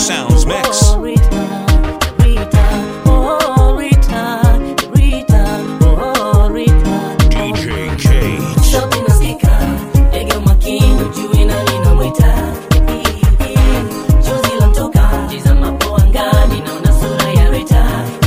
Sounds Mix. Oh, Rita, Rita, oh, Rita, Rita, oh, Rita. DJ Cage. Sauti nasikika, ndege makini, ujue nani namwita. Chozi lamtoka, tizamapo angani, naona sura ya Rita.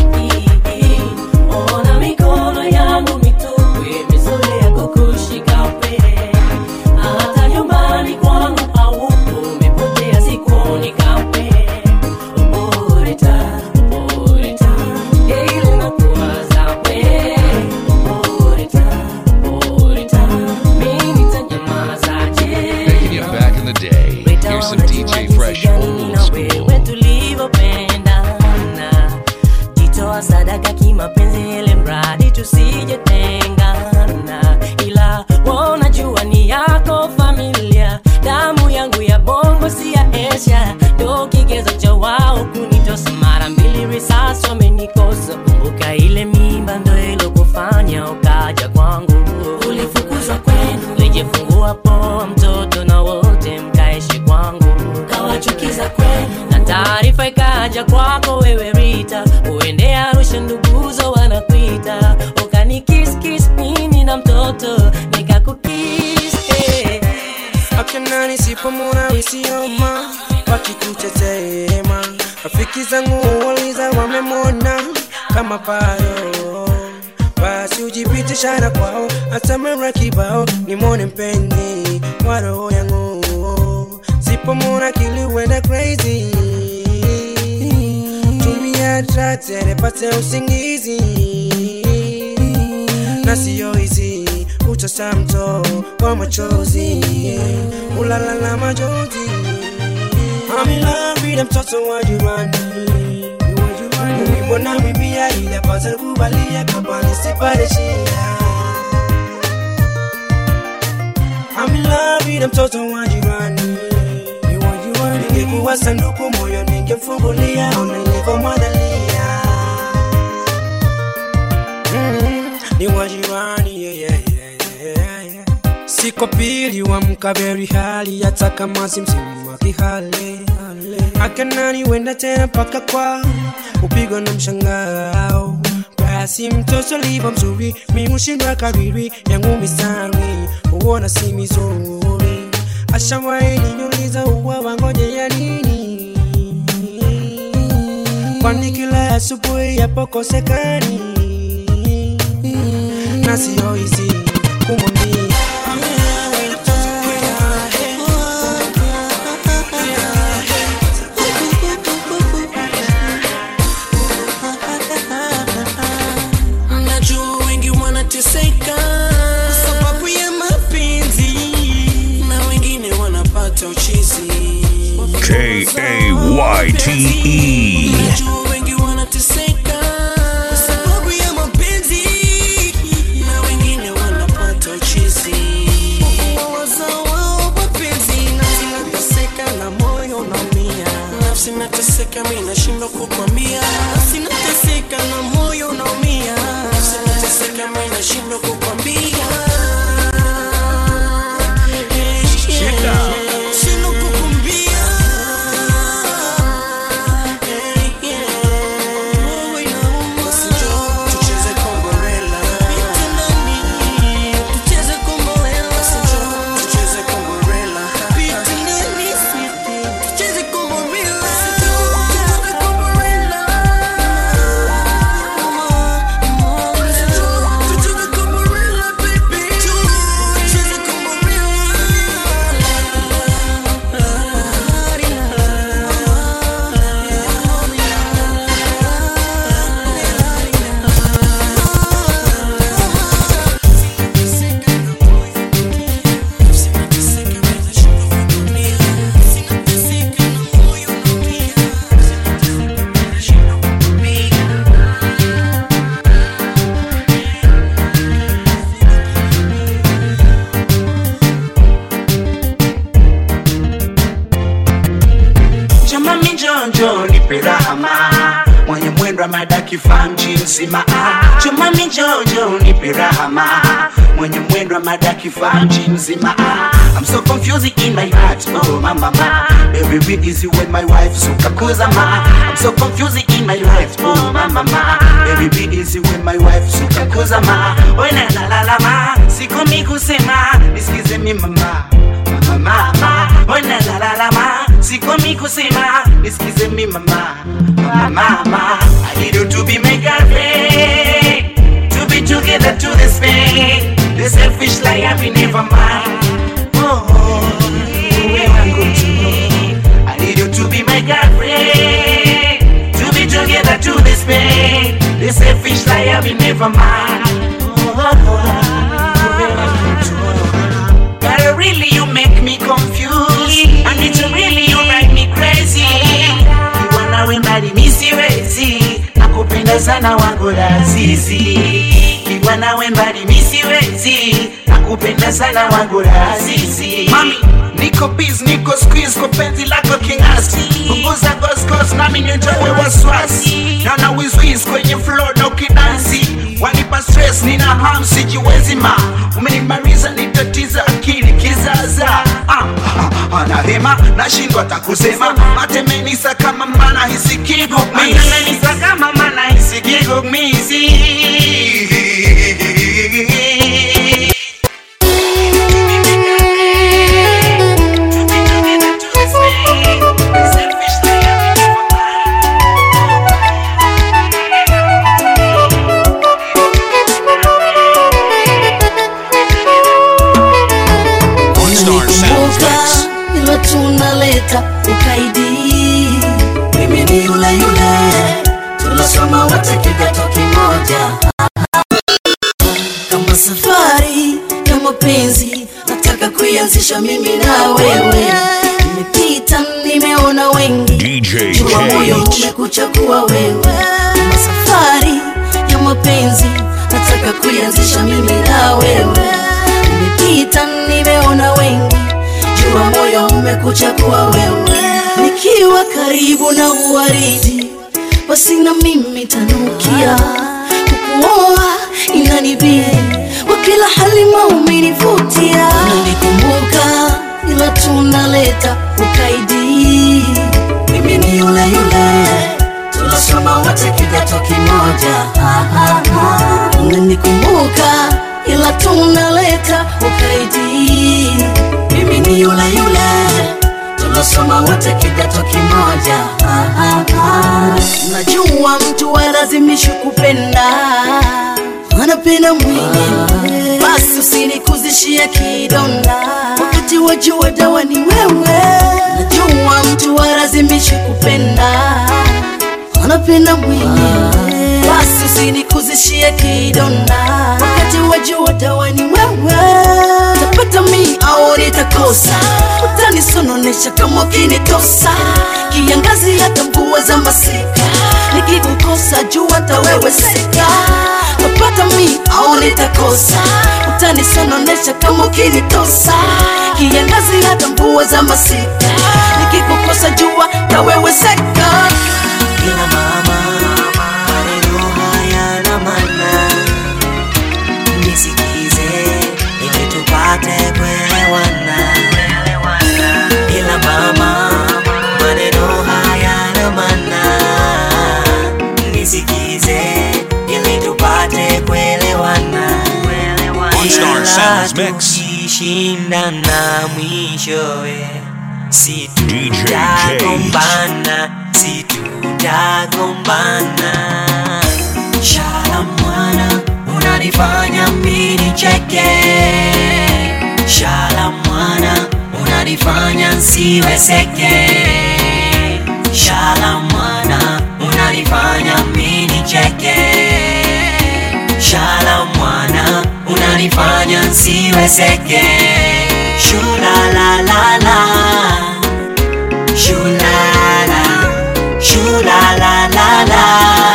Ona mikono yangu mitupu, imezoea kukushika upele. Hata nyumbani kwangu haupo, umepotea sikuoni kamwe. Oh, Rita, oh, Rita, ile nakuwaza we. Oh, Rita, oh, Rita, mimi nitanyamazaje? Making it back in the day. Here's some DJ Fresh old school. wewe tulivyopendana jitoa sadaka kimapenzi ile mradi tusijetengana ila wanajua ni yako familia damu yangu ya bongo si ya esha ndo kigezo cha wao kunitosa mara mbili risasi wamenikosa kumbuka ile mimba ndo ilokufanya ukaja kwangu ulifukuzwa kwenu lijefungua poa mtoto na wote mkaishi kwangu kawachukiza kwenu na taarifa ikaja kwako wewe rita uende arusha nduguzo wanakuita ukanikiskis mimi na mtoto nikakukis eh. akina nisipomona wisioma wakikutetema rafiki zangu waliza wamemona kama bado basi ujipitishana kwao atamera kibao nimone mpenzi wa roho yangu sipomona kiliwenda crazy tumia tratere pate usingizi na siyo hizi utasa mto wa machozi ulala na majonzi amilambile mtoto wa jirani ulimbona mibia ile pata kubalia kabani sipate shida amilambile mtoto wa jirani ningekuwa sanduku moyo ningemfungulia ona nilivyomwandalia Mm, ni wajirani yeah, yeah, yeah, yeah, yeah. siko pili wa mkaberi hali hata kama si msimu wa kihale akanani wenda tena mpaka kwa upigwa na mshangao basi mtoto livo mzuri miushindwa kariri yangu misari huona si mizuri ashawahi niuliza uwa wangoje ya nini kwani kila asubuhi yapokosekani na sio hizi kumwambia najua wengi wanateseka sababu ya mapenzi na wengine wanapata uchizi K A Y T E. najua wengi wanateseka sababu ya mapenzi na wengine wanapata uchizi wazao wao mapenzi nafsi nateseka na moyo unaumia nafsi nateseka mi nashindwa kukwambia nafsi nateseka na moyo unaumia nafsi nateseka mi nashindwa kukwambia Shindwa kukwambia. Oh, inauma. Basi njoo tucheze komborela. Pita ndani, tucheze komborela. Basi njoo tucheze komborela. Pita ndani, sweetie, tucheze komborela. Basi njoo tucheze komborela. Basi njoo tucheze komborela, baby. Tucheze Jamani njonjo nipe rahama mwenye mwendo wa madaki famji nzima ah. Jamani njonjo nipe rahama mwenye mwendo wa madaki famji nzima ah. I'm so confusing in my heart. Oh, mama, ma. Baby, be easy when my wife suka kuzama. I'm so confusing in my life. Oh, mama, ma. Baby, be easy when my wife suka kuzama. Oh, na la la la ma. Sikomi kusema, nisikize mi mama. Mama, mama. Oh, na la la la ma. Sikomi kusema, nisikize mi mama. Mama, mama. I need you to be my girlfriend. To be together to the Spain. The selfish liar we never mind. Oh, where I go to. I need you to be my girlfriend. To be together to the Spain. The selfish liar we never mind. Oh, Girl, really you make me confused. And it's really you drive me crazy. Kiwana wembali mi siwezi. Nakupenda sana wangu lazizi. Kiwana wembali mi siwezi. Nakupenda sana wangu lazizi. Mami, niko biz, niko squeeze kwa penzi lako kingasi. Punguza goskos nami nitoe wasiwasi. Naona wizwiz kwenye floor na ukidansi. Wanipa stress, nina ham sijiwezi ma. Umenimaliza nitatiza akili kizaza. Ah, ah, anahema nashindwa takusema matemenisa kama mana hisi kigumizi kama mana hisi kigumizi One Star Sounds Kumbuka Mix. ilo tunaleta ukaidi mimi ni yule yule tulosoma wote kidato kimoja kama safari ya mapenzi nataka kuianzisha mimi na wewe nimepita nimeona wengi DJ jua moyo Cage. umekuchagua wewe kama safari ya mapenzi nataka kuianzisha mimi na wewe nimepita nimeona wengi jua moyo umekuchagua wewe nikiwa karibu na uwaridi basi na mimi tanukia kukuoa inanibidi kwa kila hali maumenivutia nalikumbuka ila tunaleta ukaidi mimi ni yule yule tunasoma wote kidato kimoja Ha, ha, ha. unanikumbuka ila tunaleta ukaidi mimi ni yule yule tunasoma wote kidato kimoja Ha, ha, ha. najua mtu alazimishi kupenda anapenda mwingine basi usinikuzishie kidonda wakati wajua dawa ni wewe najua mtu alazimishi kupenda anapenda mwingine basi usinikuzishie kidonda wakati wajua dawa ni wewe tapata mi au nitakosa utanisononesha kama ukinitosa kiangazi hata mvua za masika nikikukosa jua taweweseka tapata mi au nitakosa utanisononesha kama ukinitosa kiangazi hata mvua za masika nikikukosa jua taweweseka ila mama maneno haya na mana nisikize ili tupate kuelewana ila mama maneno haya na mana nisikize ili tupate kuelewana One Star Ila Sounds Mix. tukishindana mwishowe si DJ Cage. tutagombana si tutagombana shala mwana unanifanya mini cheke shala mwana unanifanya nsiweseke shala mwana unanifanya mini cheke shala mwana unanifanya nsiweseke shulalalala shulala shulalalala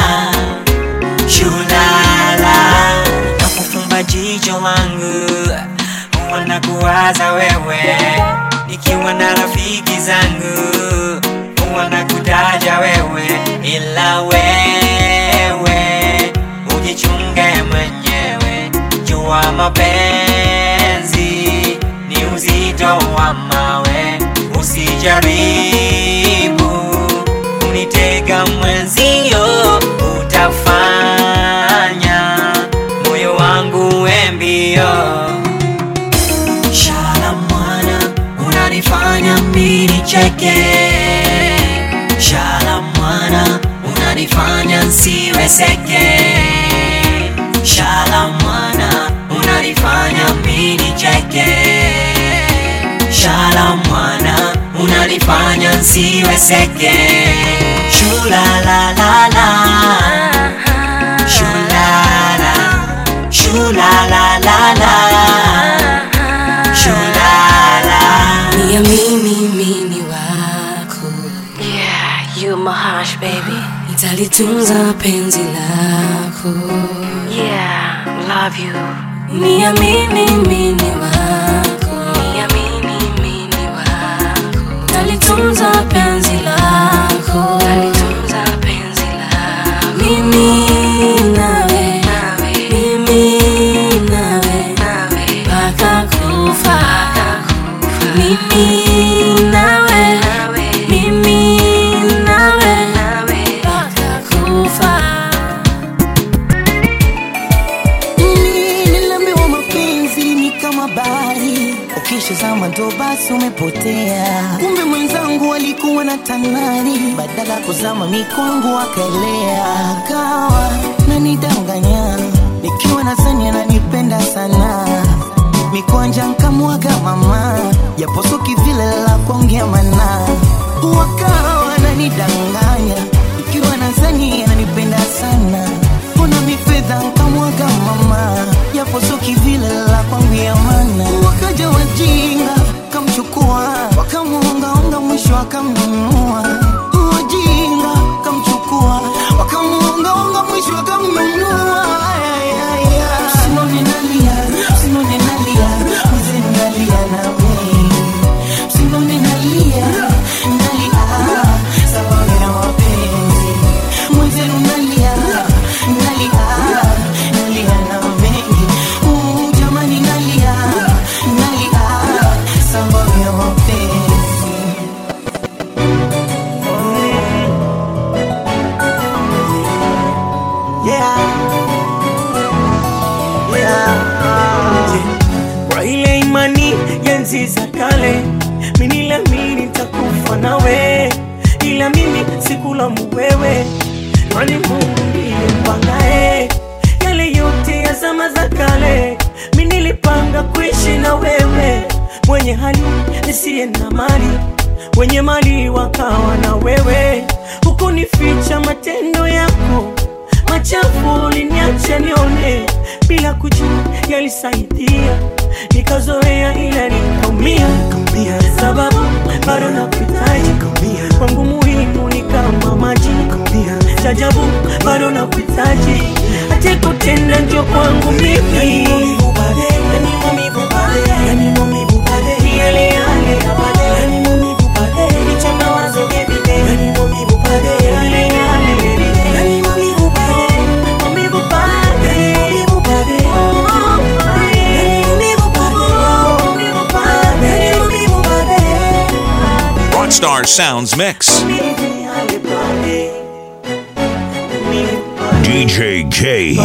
shulala nakufumba jicho langu huwa kuwaza wewe nikiwa na rafiki zangu huwa nakutaja wewe ila wewe ujichunge mwenyewe jua mapenzi ni uzito wa mawe, usijaribu kunitega mwenzio, utafanya moyo wangu wembio. Shala mwana, unanifanya mimi nicheke. Shala mwana, unanifanya nsiwezeke. Shala mwana, unanifanya mimi nicheke. Shala mwana, unanifanya nsiwezeke. Shula la la la, shula la, shula la la la, shula la. niamini mini wako Yeah, you Mahash, baby. nitalitunza penzi lako Yeah, love you. niamini mini wako niamini mini wako nitalitunza penzi lako nitalitunza penzi lako mimi nawe nawe mimi nawe nawe mpaka kufa mimi nawe mimi nawe mpaka kufa Mimi niliambiwa mapenzi ni kama bahari, ukishazama ndo basi umepotea. Kumbe mwenzangu alikuwa na tanari, badala ya kuzama mikwangu akaelea, akawa nanidanganya nikiwa nadhani ananipenda sana mikwanja nkamwaga mama japosoki vile la kuongea mana wakawa nanidanganya ikiwa nadhani ananipenda sana mbona mifedha nkamwaga mama japosoki vile la kuongea mana wakaja wajinga kamchukua wakamuongaonga mwisho akamnunua wajinga kamchukua wakamuongaonga mwisho akamnunua Ay, ay, ay. Usinone nalia, usinone nalia, mzee nalia na mimi. Usinone nalia, nalia, sababu ya mapenzi. Mzee nalia, nalia, nalia na mengi. Uh, jamani nalia, nalia, sababu ya mapenzi. kwa ile imani ya enzi za kale miniliamini nitakufa nawe ila mimi sikulaumu wewe kwani mungu ndiye mpangae yale yote ya zama za kale mi nilipanga kuishi na wewe mwenye hali nisiye na mali wenye mali wakawa na wewe hukunificha matendo yako machafu uliniacha nione bila kujua yalisaidia nikazoea ila nikaumia sababu bado nakuhitaji kwangu muhimu ni kama maji chajabu bado nakuhitaji ache kutenda njo kwangu mimi Yale yale ya baadaye. Nicha mawazo every day. Yale yale every day. Maumivu pale. Maumivu pale. Maumivu pale. Maumivu pale. Rockstar Sounds Mix. DJ Cage.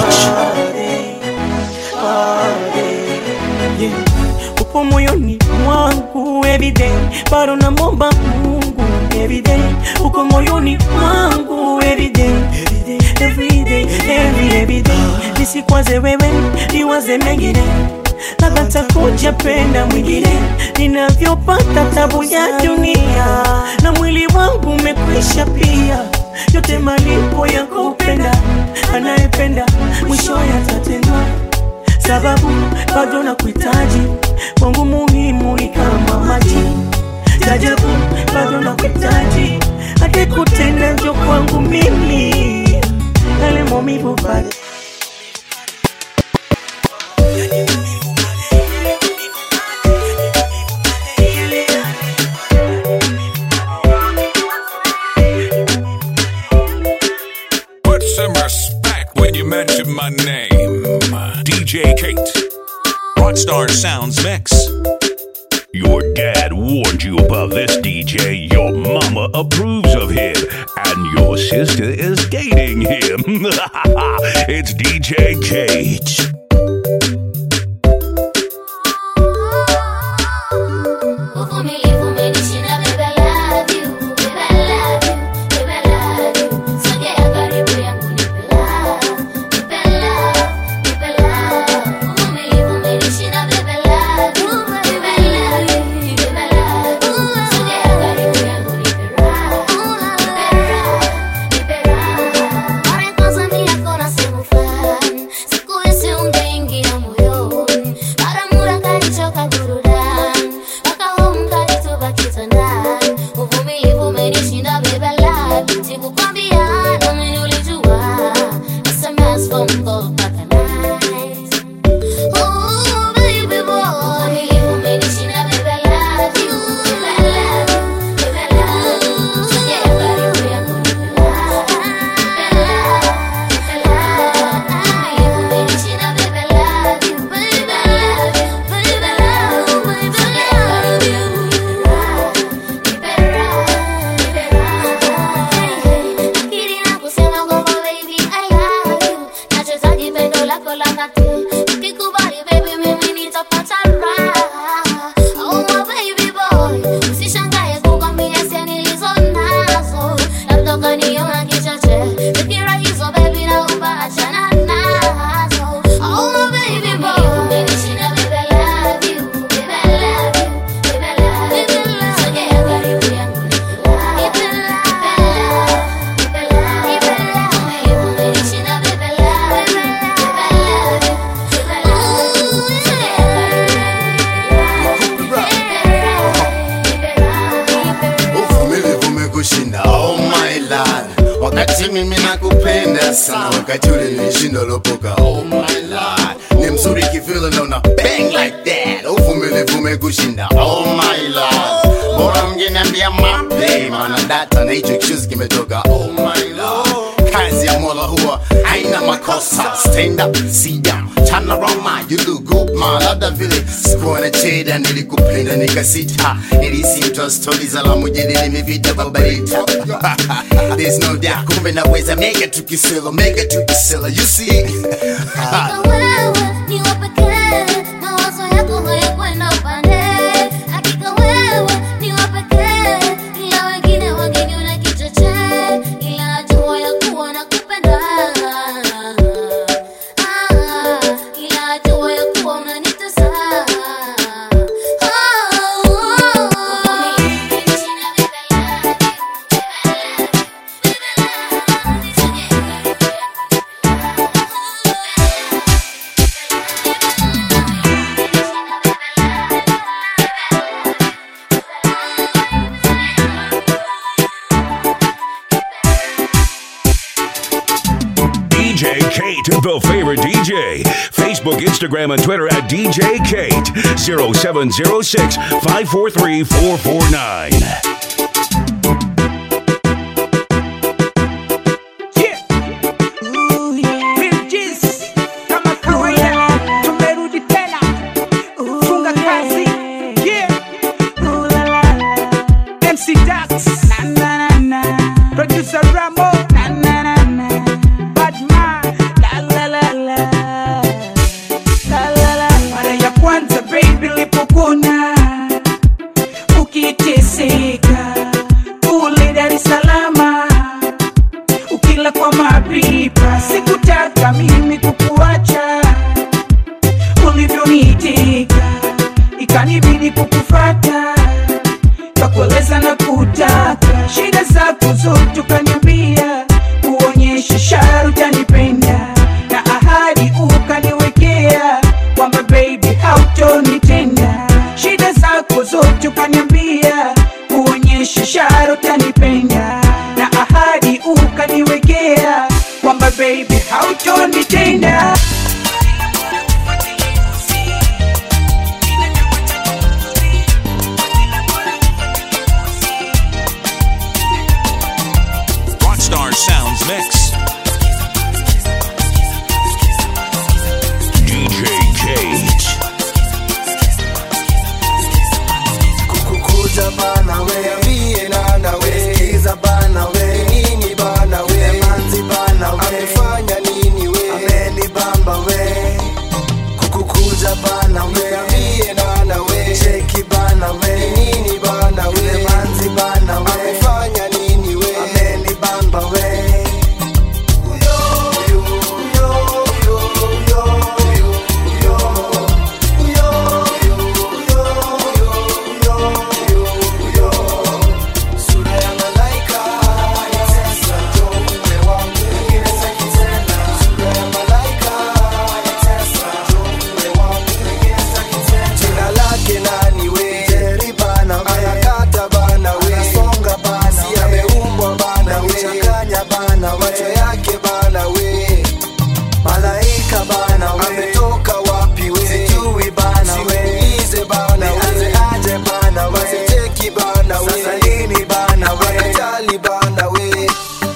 upo moyoni mwangu everyday bado namwomba mungu everyday uko moyoni mwangu everyday everyday every everyday nisikwaze wewe niwaze mengine labda takuja penda mwingine ninavyopata tabu ya dunia na mwili wangu umekwisha pia yote malipo ya kupenda anayependa mwisho yatatendwa sababu bado nakuhitaji kwangu muhimu ni kama maji tajabu bado nakuhitaji hadi kutenda njo kwangu mimi yale maumivu bado Put some respect when you mention my name. DJ Kate. Rockstar Sounds Mix. Your dad warned you about this DJ, your mama approves of him, and your sister is dating him. it's DJ Kate. Uvumilivu umenishinda, baby, I love you, baby, I love you, baby, I love you. Sogea karibu yangu, nipe love, nipe love, nipe love. Uvumilivu umenishinda, baby, I love you, baby, I love you, baby, I love you. Sogea karibu yangu, nipe raha, nipe raha, nipe raha. Mara ya kwanza mimi nakuona sehemu fulani, sikuhisi ungeingia moyoni. Mara muda kanichoka burudani, mpaka home kanitupa kitandani. Uvumilivu umenishinda, baby, I love you. Sikukwambia, nami ulijua. SMS, phone call mpaka night. Ooh, baby boy. Uvumilivu umenishinda, baby, I love you. Baby, I love you. Baby, I love you. Sogea karibu yangu, nipe love. Nipe love. Nipe love. Uvumilivu umenishinda, baby, I love you. Baby, I love you. Baby, I love you. Baby, I love you. Nipe raha. Nipe raha. Akili na kusema kwamba baby, I love you. Nachohitaji pendo lako la dhati. Ukikubali baby, mimi nitapata raha. Oh, my baby boy. Usishangae kukwambia hisia nilizo nazo. Labda ukaniona kichache. Fikira hizo baby, naomba achana nazo. Oh, my baby boy. Umenishinda, baby, I love you. Baby, I love you. Baby, I love you. Sogea karibu yangu, nipe love. Nipe love. Nipe love. Nipe love. Uvumilivu umenishinda, baby, I love you. Baby, I love you. Baby, I love you. Sogea uvumilivu umekushinda oh my lord wakati mimi nakupenda sana wakati ule nilishinda lopoka oh my lord ni mzuri kivile naona bang like that uvumilivu umekushinda oh my lord bora mngeniambia mape maana data na hicho kishuzi kimetoka oh my lord kazi ya mola huwa haina makosa stand up sit down turn around man you look good man labda vile sikuwa na cheda nilikupenda nikasita nilisi mtu wa stori za la mujadili mivita babarita there's no doubt kumbe naweza mega tukisela mega tukisela you see Hakika wewe ni wa pekee, mawazo yako hayakwenda upande. Hakika wewe ni wa pekee, ila wengine wangeniona kichochee, ila najua ya kuwa nakupenda. Ah, ila najua ya kuwa unanitesa. Oh, oh, DJ Kate, the favorite DJ. Facebook, Instagram, and Twitter at DJ Kate. 0706 543 449. Bridges, kama kawaida tumerudi tena funga kazi yeah. MC Dax producer Rambo Badman mara ya kwanza baby lipokuna ukiteseka kule Dar es Salaam ukila kwa mapipa sikutaka mimi kukuacha ulivyonitika ikanibidi kukufata kakueleza na kutaka shida zako zote ukaniambia kuonyesha sharu utanipenda na ahadi ukaniwekea kwamba baby hautonitenda shida zako zote ukaniambia kuonyesha sharu utanipenda na ahadi ukaniwekea kwamba baby hautonitenda Rockstar Sounds Mix. DJ Kate. Ambia mie bana we Cheki bana we Nini bana we Manzi bana we Amefanya nini we Ameni bamba we Jina lake nani we Jerry bana we Anakata bana we Anasonga bana Si ameumbwa bana we Changanya bana we Macho yake bana we Malaika bana we Ametoka wapi we Sijui bana we Siulize bana we Nianze aje bana we Siteki bana we Sasa lini bana we Akatali bana we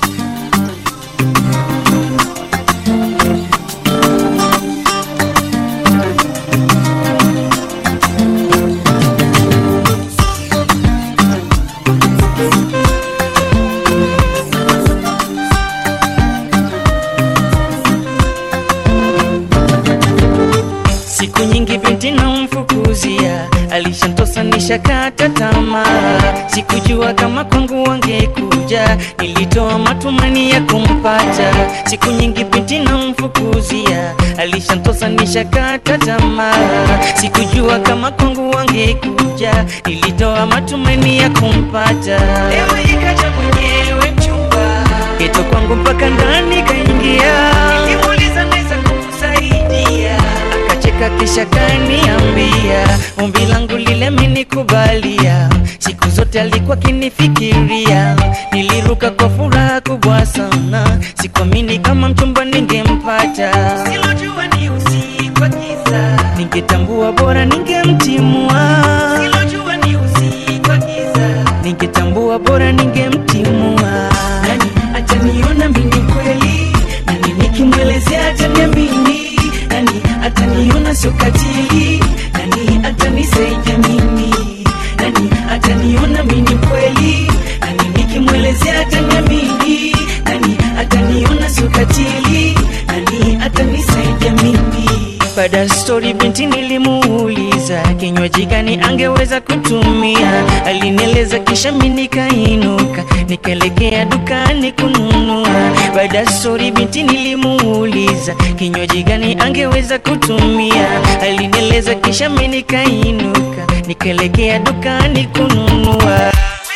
siku nyingi binti namfukuzia alishantosa nishakata tamaa sikujua kama kwangu wangekuja nilitoa matumani ya kumpata siku nyingi binti namfukuzia alishantosa nishakata tamaa sikujua kama kwangu wangekuja nilitoa matumani ya kumpata ewe ikaja mwenyewe mchumba geto kwangu mpaka ndani kaingia nilimuuliza naweza kukusaidia akacheka kisha kaniambia ombi langu lile amenikubalia siku zote alikuwa kinifikiria niliruka kwa furaha kubwa sana sikuamini kama mchumba ningempata silojua ni usiku wa giza ningetambua bora ningemtimua silojua ni usiku wa giza ningetambua bora ningemtimua nani ataniona mimi kweli nani nikimwelezea ataniamini nani ataniona sio katili nani atanisaidia mimi nani ataniona mimi kweli nani nikimwelezea ataniamini nani ataniona sio katili nani atanisaidia mimi baada ya stori binti nilimuuliza kinywaji gani angeweza kutumia alinieleza kisha mi nikainuka nikaelekea dukani kununua baada ya stori binti nilimuuliza kinywaji gani angeweza kutumia alinieleza kisha mi nikainuka nikaelekea dukani kununua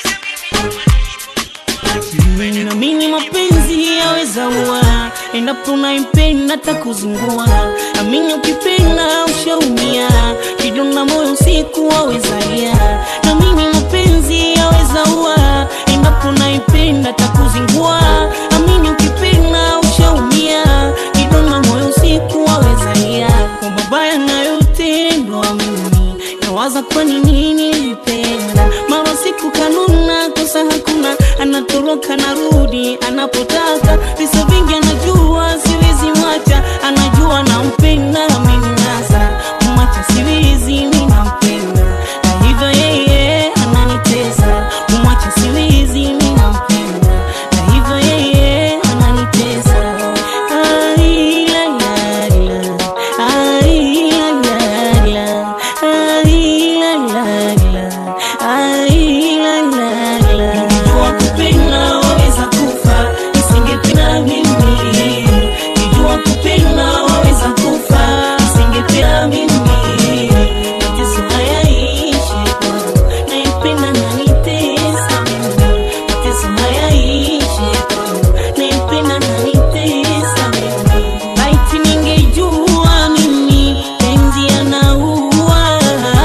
Naamini mapenzi yaweza ua endapo unaipenda takuzingua. Amini ukipenda ushaumia, kidonda moyo usiku wawezalia. Naamini mapenzi yaweza ua endapo unaipenda takuzingua. Amini ukipenda ushaumia, kidonda moyo usiku wawezalia. Kwa mabaya nayotendwa mimi nawaza kwa nini nilipenda mara siku kanuna kosa hakuna anatoroka narudi anapotaka visa vingi anajua siwezi mwacha anajua nampenda ameninasa kumwacha siwezi mi nampenda na hivyo yeye ananitesa kumwacha siwezi mi nampenda na hivyo yeye ananitesa Ai, la, la, la. Ai, la, la, la. Ai, la, la, la. Ai, la, la, la. Ningejua kupenda waweza kufa, nisingependa mimi. Ningejua kupenda waweza kufa, nisingependa mimi. Mateso hayaishi kwangu, naipenda na nitesa mimi. Mateso hayaishi kwangu, naipenda na nitesa mimi. Laiti ningejua mimi penzi yanaua,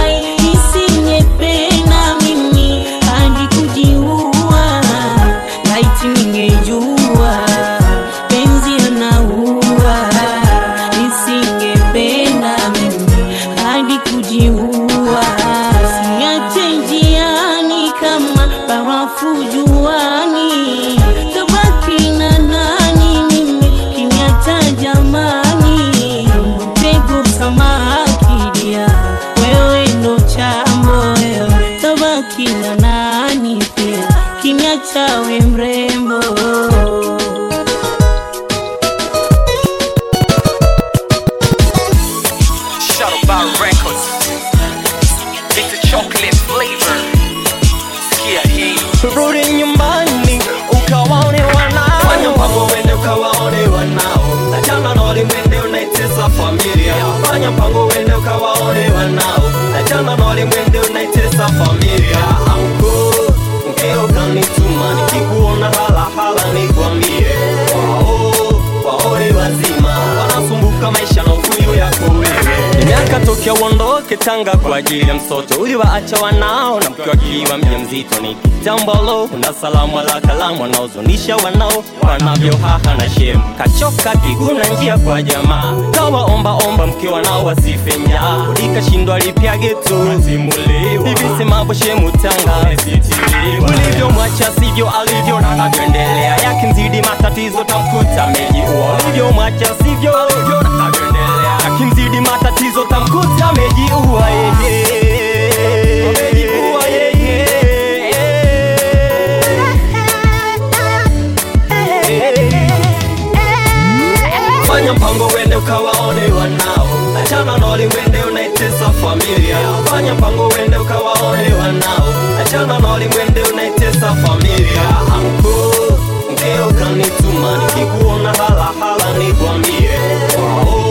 nisingependa mimi hadi kujiua. Laiti ningejua penzi yanaua, nisingependa mimi hadi kujiua. Siache njiani kama barafu juani, tabaki na nani mimi kiniacha jamani, mtego samaki dia, wewe ndo chambo wewe, tabaki na nani pia kiniacha we mrembo Shadow Bar Records. fanya mpango uende ukawaone wanao achana na walimwende unaitesa familia anko mkeo kanituma nikikuona halahala nikwambie wao waone wazima wanasumbuka maisha na ufuyo yako wewe miaka tokea uondoke tanga kwa ajili ya msoto uliwaacha wanao na mke akiwa mja mzito ni kitambalo na salamu ala kalamu wanaozonisha wanao wanavyohaha na shemu kachoka kiguna njia kwa jamaa kawaombaomba mke wanao wasife njaa ulikashindwa lipyage tu hivi semabo shemu tanga ulivyomwacha sivyo alivyo na anavyoendelea yakimzidi matatizo tamkuta mejiua ulivyomwacha sivyo alivyo na anavyoendelea yakimzidi matatizo tamkuta mejiua yeye Amejiua yeye fanya mpango wende ukawaone wanao achana na walimwende unaitesa familia fanya mpango wende ukawaone wanao achana na walimwende unaitesa familia anko mkeo kanituma nikikuona halahala nikwambie wao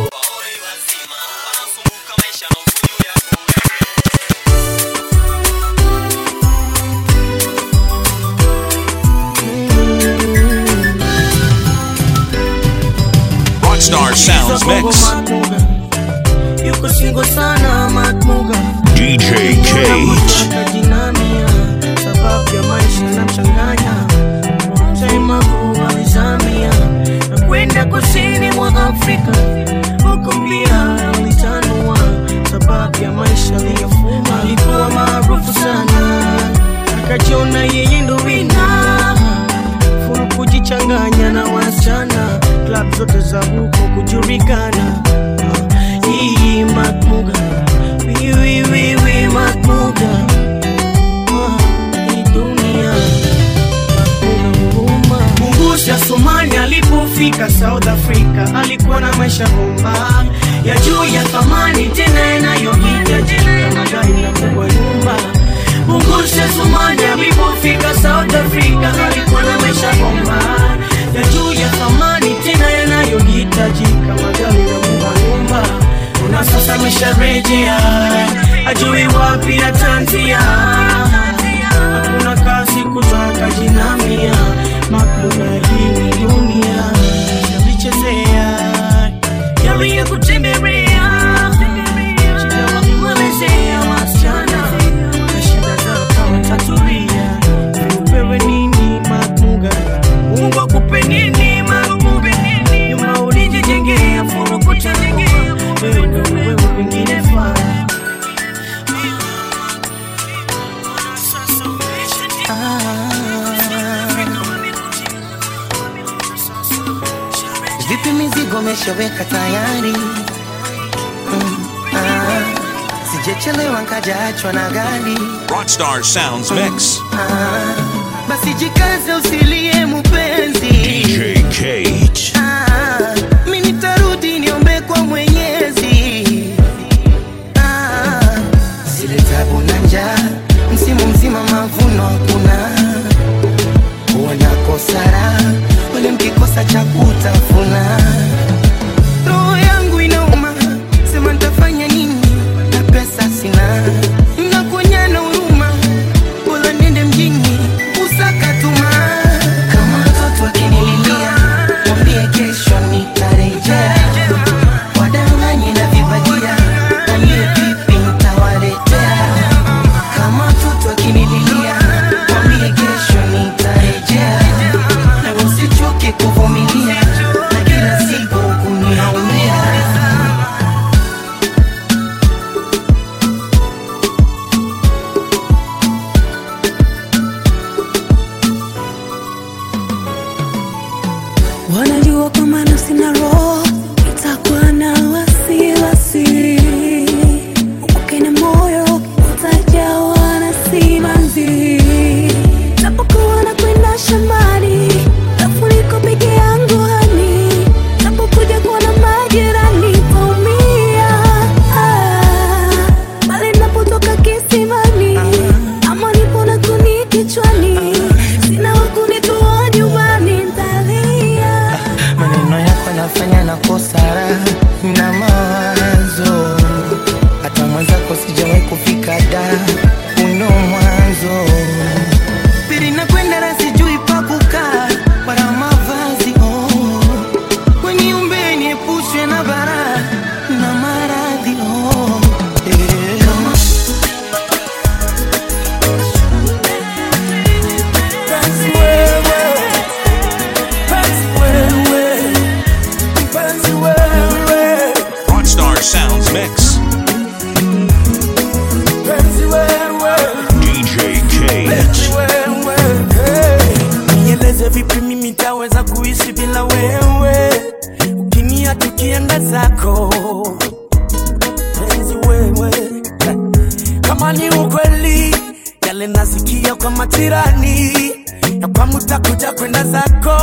Rockstar Sounds Mix. yuko singo sana matmuga DJ Cage. kajinamia sababu ya maisha na mchanganya taimagu alizamia na kwenda kusini mwa afrika huko pia alitanua sababu ya maisha aliyofuma alikuwa maarufu sana akajiona yeye ndo wina furu kujichanganya na wasichana klab zote za huko kujulikana hii matmuga wiwiwiwi matmuga hii dunia Mungusha Somali alipofika South Africa alikuwa na maisha bomba ya juu ya thamani tena yanayohitajika magari na kubwa nyumba. Mungusha Somali alipofika South Africa alikuwa na maisha bomba ya juu ya thamani tena yanayohitajika magari na kubwa nyumba. Na sasa amesharejea ajui wapi atanzia hakuna kazi kutaka jinamia makuna hii ni dunia yalichezea yaliyokutembelea shida walimwelezea wasichana na shida zao kama tatulia upewe nini makmuga mungu akupe nini makmuga nyuma ulijijengea furukutengea wewe ndo wewe wengine faa Vipi mizigo meshaweka tayari? Mm, ah, sijechelewa nkajaachwa na gari. Rockstar Sounds Mix. Ah, basi jikaze usilie mupenzi. DJ Cage. Ah, mi nitarudi niombe kwa Mwenyezi. Ah, zile tabu na njaa, msimu mzima mavuno hakuna, wanakosara wale mkikosa cha kutafuna. Roho yangu inauma, sema nitafanya nini na pesa sina, nakuonyana huruma, bora niende mjini usakatuma. Kama mtoto akinililia, mwambie kesho nitarejea. Wadanganye na vibadia, mwambie vipi nitawaletea. Kama mtoto akinililia, mwambie kesho nitarejea. Na usichoke kuvumilia, na kila siku kama ni ukweli yale nasikia kwa majirani ya kwamba utakuja kwenda zako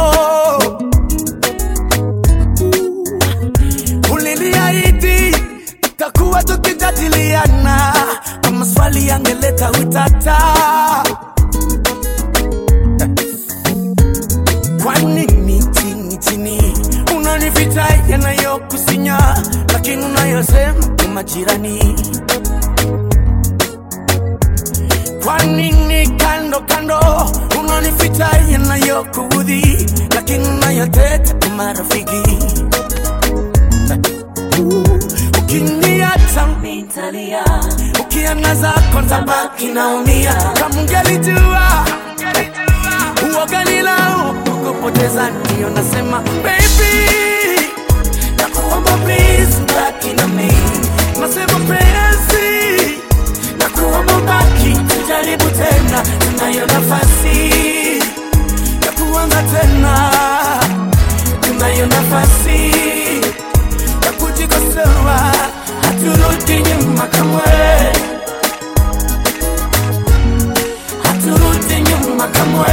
uliniahidi tutakuwa tukijadiliana kwa maswali yangeleta utata kwa nini chini chini unanificha yanayokusinya lakini unayosema ni majirani kwa nini kando kando unanificha yanayokuudhi lakini unayoteta ni marafiki ukiniacha nitalia ukiana zako ntabaki naumia kama ungelijua uoganilao kukupoteza ndio nasema baby nakuomba please baki na mimi nasema penzi nakuomba baki tujaribu tena tunayo nafasi ya kuanza tena tunayo nafasi ya kujikosoa haturudi nyuma kamwe haturudi nyuma kamwe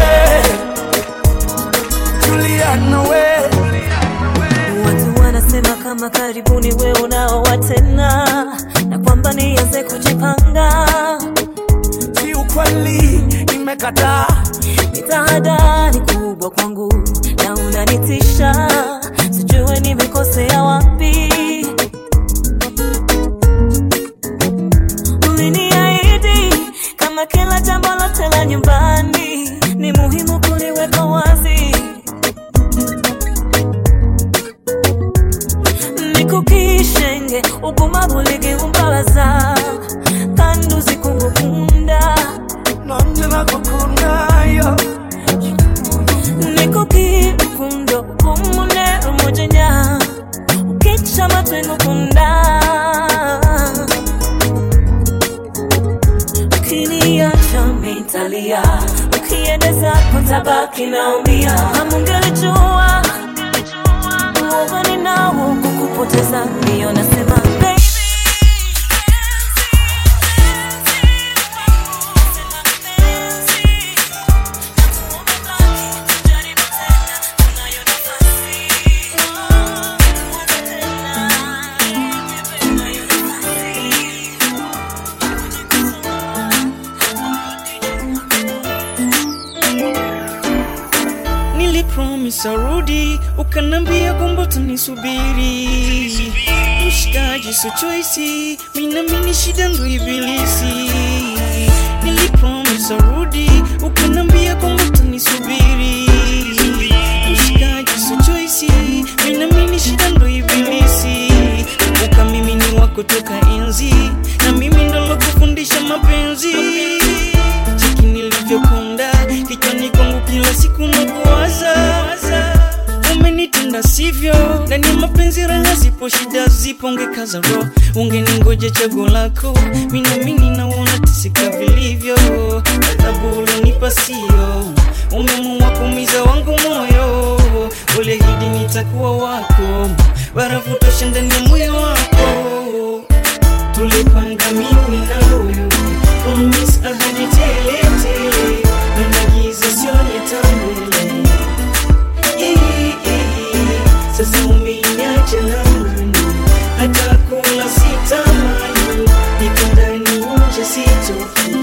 tulia nawe watu wanasema kama karibuni we unaoa tena na kwamba nianze kujipanga si ukweli nimekataa ni tahadhari kubwa kwangu na unanitisha sijue nimekosea wapi uliniahidi kama kila jambo lote la nyumbani ni muhimu kuliweka wazi nikukishenge ugumavu ligiumbabaza kandi uzikungukunda nanje nakukundayo nikukirukundo umunero umujenya ukica amatwi ngukunda ukiniacha mitalia ukiendeza kutabaki naumia amungelijua uogani nao kukupoteza ndiyo nasema baby nilipromis arudi ukanambia kwamba utanisubiri mshikaji so choisi minamini shida ndo ibilisi nilipromis arudi ukanambia kwamba utanisubiri mshikaji so choisi minamini shida ndo ibilisi kumbuka mimi ni wako toka enzi na mimi ndo lokufundisha mapenzi cheki nilivyokonda kichwani kwangu kila siku nakuwaza umenitenda sivyo ndani ya mapenzi raha zipo shida zipo ungekaza roho ungeningoja chago lako minamini naona tisika vilivyo adhabu ulonipa sio umeamua kumiza wangu moyo uliahidi nitakuwa wako barafu tosha ndani ya moyo wako tulipanga mimi na huyu promise ahadi tele tele na giza sioni tambele sasa umeniacha lamani hata kula sitamani niko ndani nje sitoki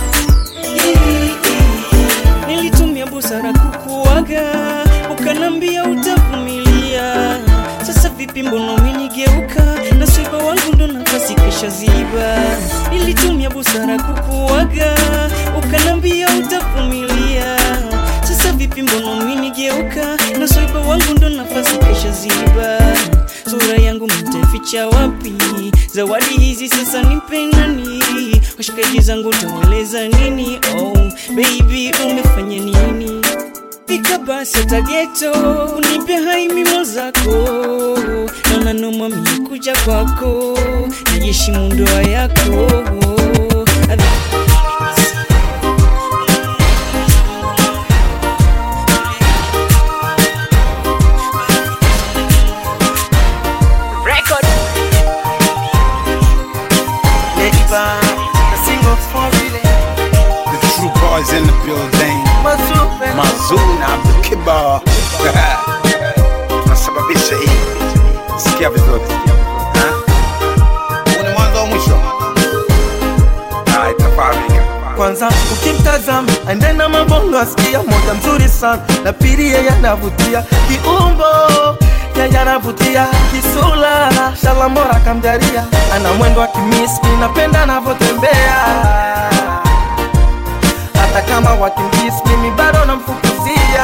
nilitumia busara kukuaga ukanambia utavumilia sasa vipi mbona umenigeuka na swiba wangu ndo nafasi kisha ziba nilitumia busara kukuaga ukanambia utavumilia sasa vipi mbona umenigeuka na swiba wangu ndo nafasi kisha ziba sura yangu mtaficha wapi zawadi hizi sasa nipe nani washikaji zangu taweleza nini oh baby umefanya nini fika basi hata geto unipe hai mimo zako naona noma mimi kuja kwako najishimu ndoa yako Record. Lady Bar, bongo for real. The true boys in the building. Mazupe. Mazuna Abdul Kibar. Tunasababisha hii. Sikia vizuri. Ha? Huu ni mwanzo wa mwisho. Ah, itafahamika. kwanza ukimtazama aende na mabongo asikia moja mzuri sana na pili yeye anavutia kiumbo yeye anavutia kisula shalambora kamjaria ana mwendo wa kimiski napenda anavyotembea hata kama wakimjisi mimi bado namfukuzia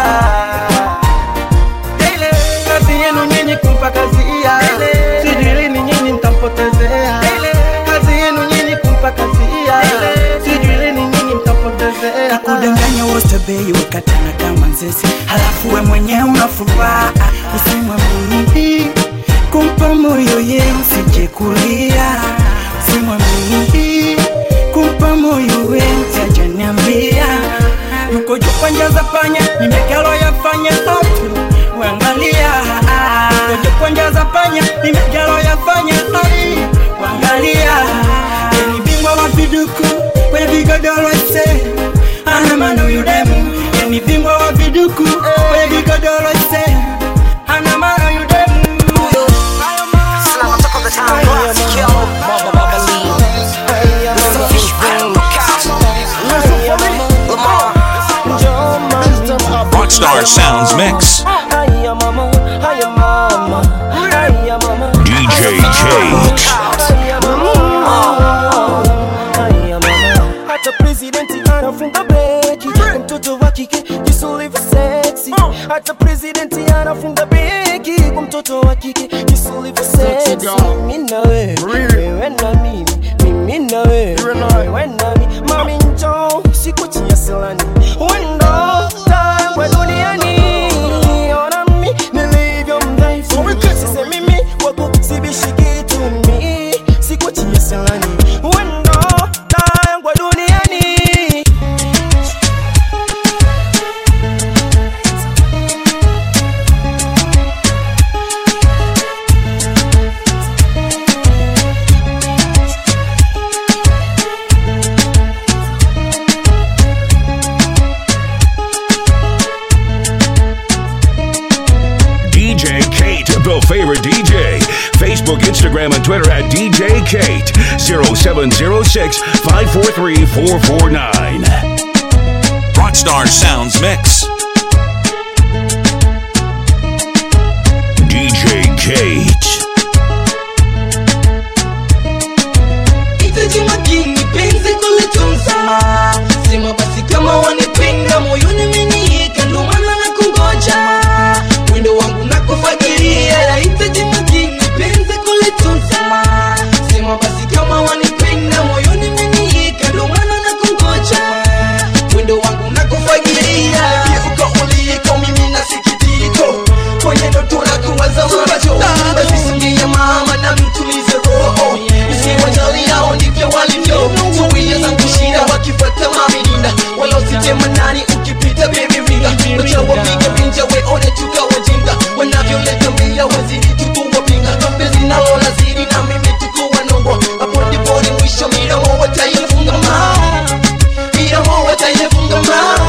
Ile kazi yenu nyinyi kumpa kazi iya sijui lini nyinyi mtampotezea kazi yenu nyinyi kumpa kazi iya sijui lini nyinyi mtampotezea kakudanganya wote bei wakatana kama nzesi halafu we mwenyewe unafuraha usimwamini kumpa moyo ye usije kulia usimwamini kumpa moyo we mtajaniambia yuko juu kwa njia za panya nimekalo yafanya otu wangalia yuko juu kwa njia za panya nimekalo yafanya ai wangalia ni bingwa wa viduku kwenye vigodoro ise ana mano yudemu ni bingwa wa viduku kwenye vigodoro ise ana mano yudemu Rockstar Sounds Mix. DJ Kate. hata presidenti anafunga beki mtoto wa kike jinsi ulivyo sexy hata presidenti anafunga beki kwa mtoto wa kike jinsi ulivyo sexy mimi na wewe wewe na mimi mimi na wewe wewe na mimi mami njoo sikuchia silani wendo tangwe duniani ona mimi nilivyo mdhaifu sisemi mimi wako sibishi kitu mimi sikuchia silani wendo tangwe duniani DJ Kate, the favorite DJ. Facebook, Instagram, and Twitter at DJ Kate. 0706 543 449. Rockstar Sounds Mix. DJ Kate. Hitaji makini penzi kulitunza Sema basi kama wanipenda moyoni umeniika ndo maana na kungoja Wendo wangu na kufagiria Hitaji makini penzi kulitunza Sema basi kama wanipenda moyoni umeniika ndo maana na kungoja Wendo wangu na kufagiria Uko uliko mimi na sikitiko Kwenye ndoto na kuwaza macho Basi singia mama na mtulize roho Usiwajali hao ndivyo walivyo Zuia zangu shida wakifuata mamilinda Wala usitema nani ukipita baby ringa Wacha wapiga pinja weone tukawajinga Wanavyoleta mbia wazidi tukuwapinga Penzi nalo lazidi na mimi tukuwa nongwa Hapo ndipo ni mwisho midomo wataifunga ma Midomo wataifunga ma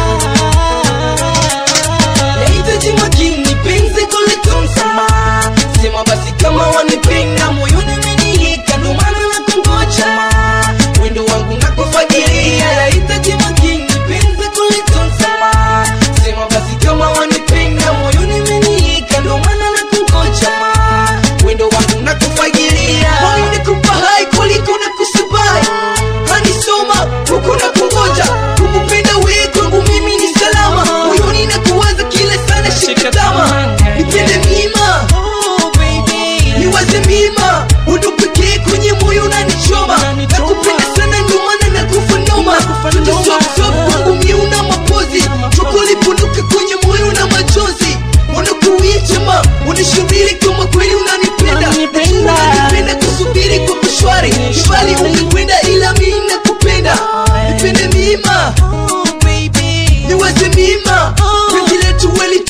Nahitaji makini penzi kulitunza Sema basi kama wanipenda moyoni umenihika ndo maana nakungoja Wendo wangu nakufagiria Nahitaji makini penzi kulitunza Sema basi kama wanipenda moyoni umenihika ndo maana nakungoja Wendo wangu nakufagiria Moyo nikupa hai kuliko nakusubai Hanisoma huku nakungoja Kukupenda wewe kwangu mimi ni salama Moyoni nakuwaza kila sana shika tama Nipende mima niwaze mima Undo pekee kwenye moyo unanichoma Nakupenda sana ndio maana nakufa noma Tutosop kwangu mie una mapozi Choko lipunduka kwenye moyo na machozi Unakuichama unashubiri kama kweli unanipenda Najua unanipenda kusubiri kwa kushwari Mbali umekwenda ila mimi nakupenda Nipende mima Niwaze mima Penzi letu weli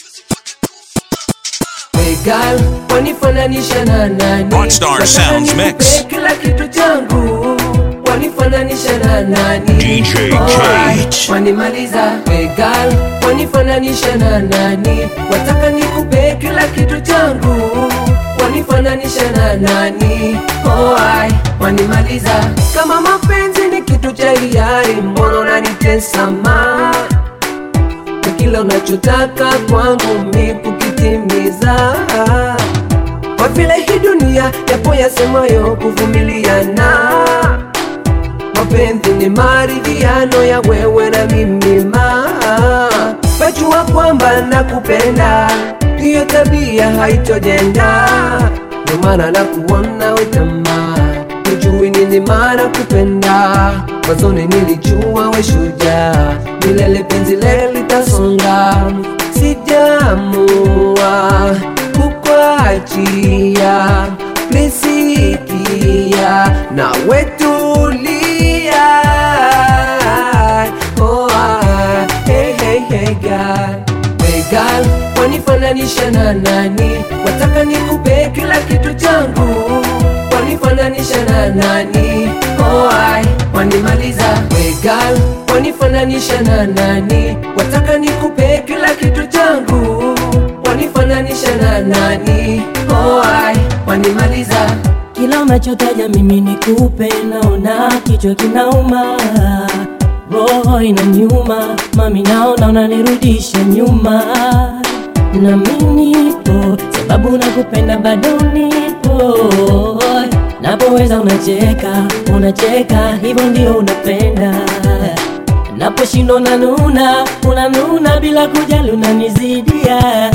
Hey girl, wanifananisha na nani? Rockstar Sounds Wataka Mix. nikupe kila kitu changu wanifananisha wanifananisha na nani DJ Kate. wanimaliza wegal wanifananisha na nani wataka nikupe kila kitu changu wanifananisha na nani Oai, wanimaliza kama mapenzi ni kitu cha hiari mbona unanitesa ma na kila unachotaka kwangu mi kukitimiza kwa vile hii dunia yapo yasemayo kuvumiliana mapenzi ni maridhiano ya wewe na mimi ma pajua kwamba nakupenda hiyo tabia haitojenda ndio maana nakuona wetama ujui nini maana kupenda mwanzoni nilijua we shujaa milele penzi le litasonga sijamua kukwachia lisikia na wetulia oh, ah, hey, hey, hey, girl. Hey, girl, wanifananisha na nani wataka nikupe kila kitu changu wanifananisha na nani oh, ai, wanimaliza Hey, girl, wanifananisha na nani wataka nikupe kila kitu changu wanifananisha na nani oh, ai, wanimaliza kila unachotaja mimi nikupe, naona kichwa kinauma, roho inaniuma, mami naona unanirudisha nyuma, na mimi nipo sababu nakupenda, bado nipo napoweza unacheka, unacheka, hivyo ndio unapenda naposhindwa unanuna, unanuna bila kujali, unanizidia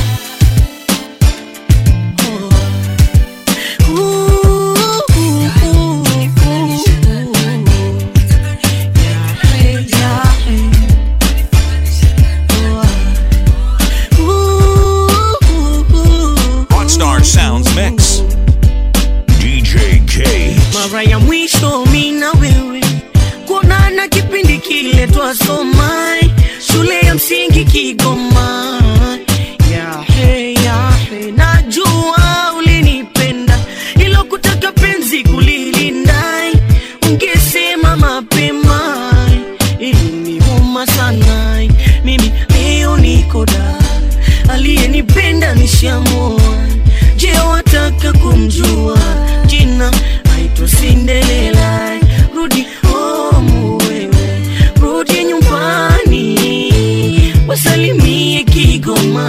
Hotstar Sounds Mix. DJ K. mara ya mwisho mi na wewe kuonana kipindi kile twasoma shule ya msingi Kigoma. Yahe, yahe, najua ulinipenda ilo kutaka penzi kulilinda, ungesema mapema iliniuma sana. Mimi leo niko da, aliyenipenda nishamua. Je, wataka kumjua jina? Aitwa Cinderella. Rudi home wewe, rudi nyumbani, wasalimie Kigoma,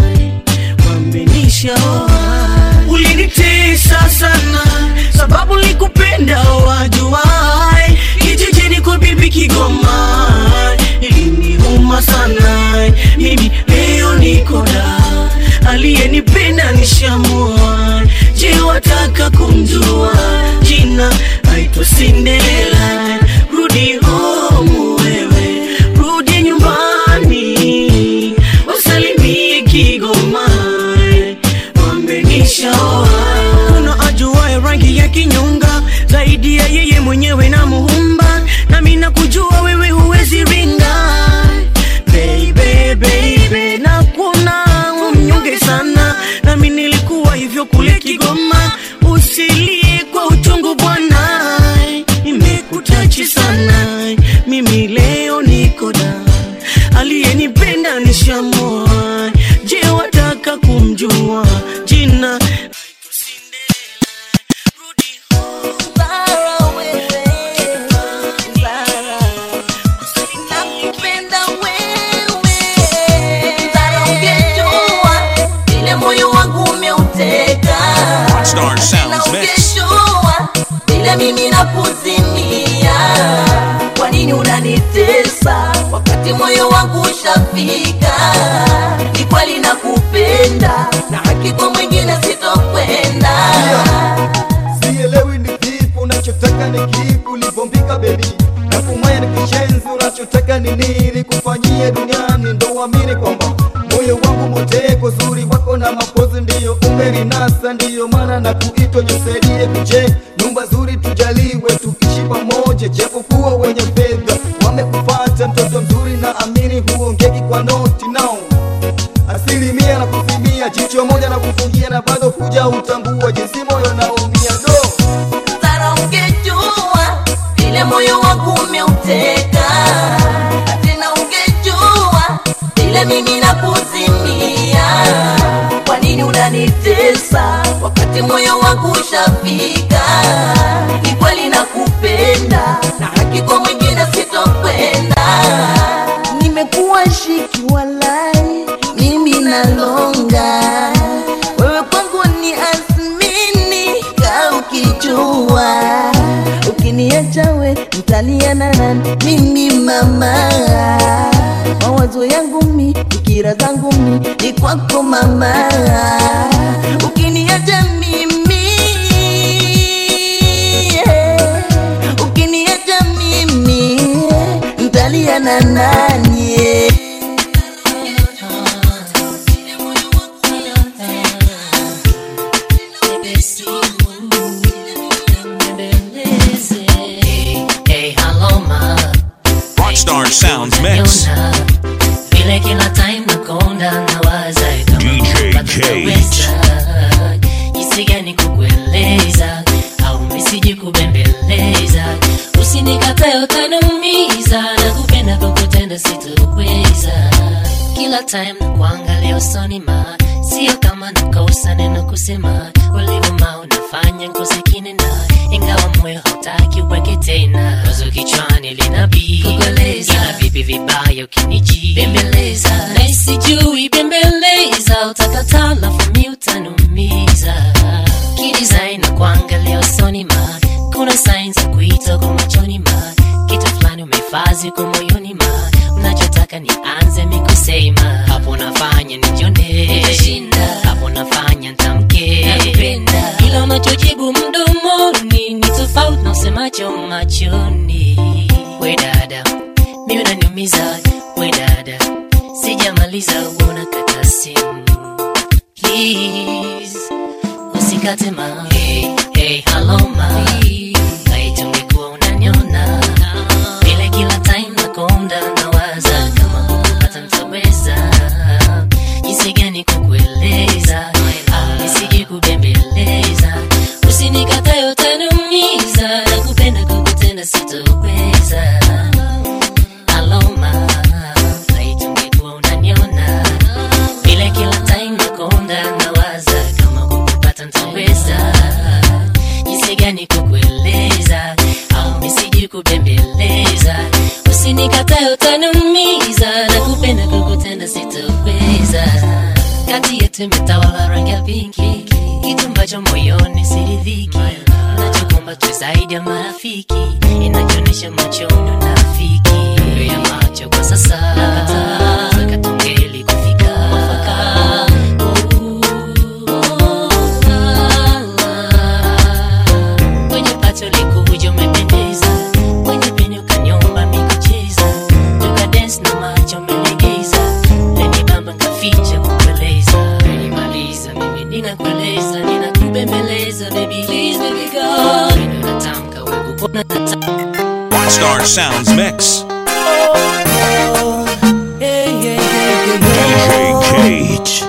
wambenishaoa. Ulinitesa sana sababu likupenda wajuai, kijijini kwa bibi Kigoma, iliniuma sana. Mimi leo niko da, aliyenipenda nishamua. Je, wataka kumjua jina? Aitwa Cinderella. Rudi home wewe, rudi nyumbani, wasalimie Kigoma, wambenishaoa. Kuna ajuaye rangi ya kinyonga zaidi ya yeye mwenyewe na muumba, nami nakujua wewe huwezi ringa baby, baby, na kuna umnyonge sana, nami nilikuwa hivyo kule Kigoma. Usilie kwa uchungu bwana, imekutachi sana. Mimi leo niko da, aliyenipenda nishamoa. Je, wataka kumjua jina? Nakupenda wewe, Zara, ungejua vile moyo wangu umeuteka. Hotstar Sounds Na Mix. ungejua vile mimi nakuzimia. Kwa nini unanitesa wakati moyo wangu ushafika? Ni kweli nakupenda na hakika mwingine sitokwenda. sielewi ni vipi unachotaka ni kipi ulivyombika bebi na kumaya ni kishenzi unachotaka ni nini kufanyia duniani ndo uamini kwamba moyo wangu moteko zuri wako na mapozi ndiyo umerinasa ndiyo maana na kuitwa nisaidie tuje nyumba zuri tujaliwe tuishi pamoja japokuwa wenye fedha wamekupata mtoto mzuri na amini huongeki kwa noti nao asilimia na kusimia jicho moja na kufungia na bado kuja utambua jinsi moyo naumia do Sara, ungejua vile mwingine moyo wangu umeuteka tena ungejua vile mimi nakuzimia kwa nini unanitesa wakati moyo wangu ushafika ni kweli nakupenda na haki kwa mwingine sitokwenda nimekuwa shiki walai mimi nalonga wewe kwangu ni asmini ka ukijua ukiniacha we mtaliana nani mimi mama mawazo yangu mi fikira zangu mi ni kwako mama ukiniacha mimi yeah. ukiniacha mimi mtaliana nani yeah. Hey, hello ma, Rockstar Sounds Mix. vile kila time nakonda nawaza DJ Cage. jinsi gani kukueleza au misiji kubembeleza usinikatae utaniumiza na kupenda kukutenda sitoweza kila time nakuangalia usoni ma sio kama nakosa neno kusema ulivuma unafanya nkosekine na ingawa moyo hautaki uweke tena wazo kichwani linabii kukueleza ila vipi vibaya ukiniji bembeleza na sijui bembeleza utakataa lafu mi utanumiza kidesign na kuangalia usoni ma kuna signs za kuita kwa machoni ma kitu fulani umefazi kwa moyoni ma unachotaka nianze mikusema hapo nafanya nijone hapo nafanya ntamke ila unachojibu mdomoni ni tofauti na usemacho machoni we dada mi unaniumiza we dada sijamaliza unakata simu please usikate ma hey, hey, hello ma laiti ungekuwa unaniona vile kila time nakonda nawaza kama kukupata ntaweza jinsi gani kukueleza au nisije kubembeleza usinikatae utaniumiza na kupenda kukutenda sitoweza aloma laiti ungekuwa unaniona vile kila time nakonda nawaza kama kukupata ntaweza jinsi gani kukueleza au misiji kubembeleza usinikatae utaniumiza na kupenda kukutenda sitoweza kati yetu imetawala rangi ya pinki kitu ambacho moyoni siridhiki nachokomba tu zaidi ya marafiki inachoonyesha machoni unafiki Ndio ya macho kwa sasa nakataa katongeli kufika mwafaka kwenye pato likuja umependeza kwenye peni ukanyomba mikucheza tukadens na macho umelegeza leni bamba nkaficha kukueleza nimaliza mimi ninakueleza ninakubembeleza baby please baby go Ndio natamka we kukona natamka Rockstar Sounds Mix. DJ Cage.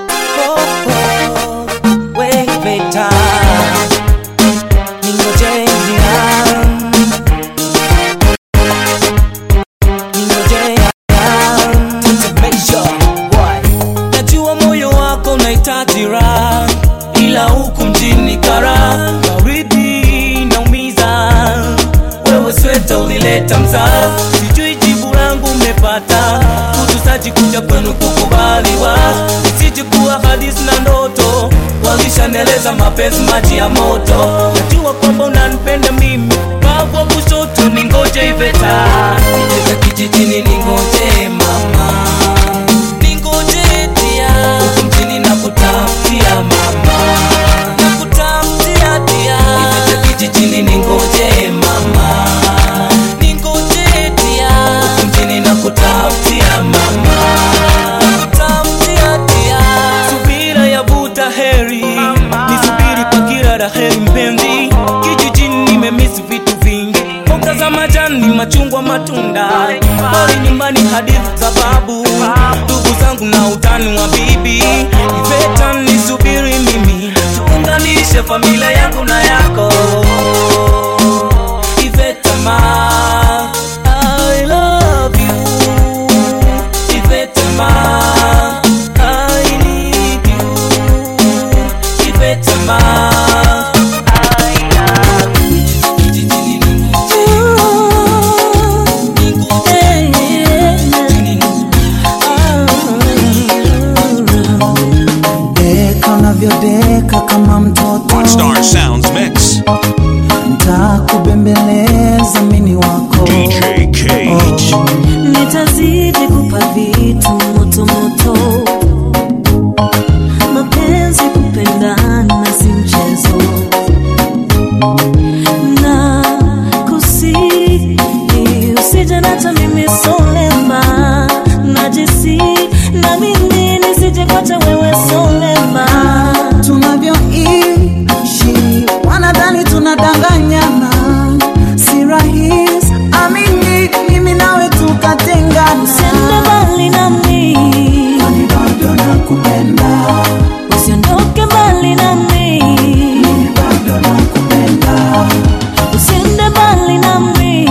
najua moyo wako unahitaji raha ila huku mjini kara baridi naumiza wewe sweta ulileta mzaa sijui jibu langu umepata kutusaji kuja kwenu kukubaliwa isije kuwa hadisi na ndoto walishaneleza mapenzi maji ya moto najua kwamba unanipenda mimi bagwa kushoto ningoje iveta iveta kijijini ningoje mama ningoje dia huku mjini nakutafutia mama nakutafutia dia iveta kijijini ningoje mama ningoje dia huku mjini nakutafutia mama nakutafutia dia subira yavuta heri nisubiri kwa kila la heri mpenzi kijijini nimemisi vitu vingi mboga za majani machungwa matunda pori nyumbani hadithi za babu ndugu zangu na utani wa bibi iveta nisubiri mimi tuunganishe familia yangu na yako iveta ma nitazidi kupa vitu moto moto mapenzi kupendana si mchezo na kusihi usije nacha mimi solema najisi na mimi nisije kwacha wewe solema tunavyoishi wanadhani tunadanganyana si rahisi amini mimi nawe tukatengana usiende mbali nami Kwani bado nakupenda usiondoke mbali nami bado nakupenda usiende mbali nami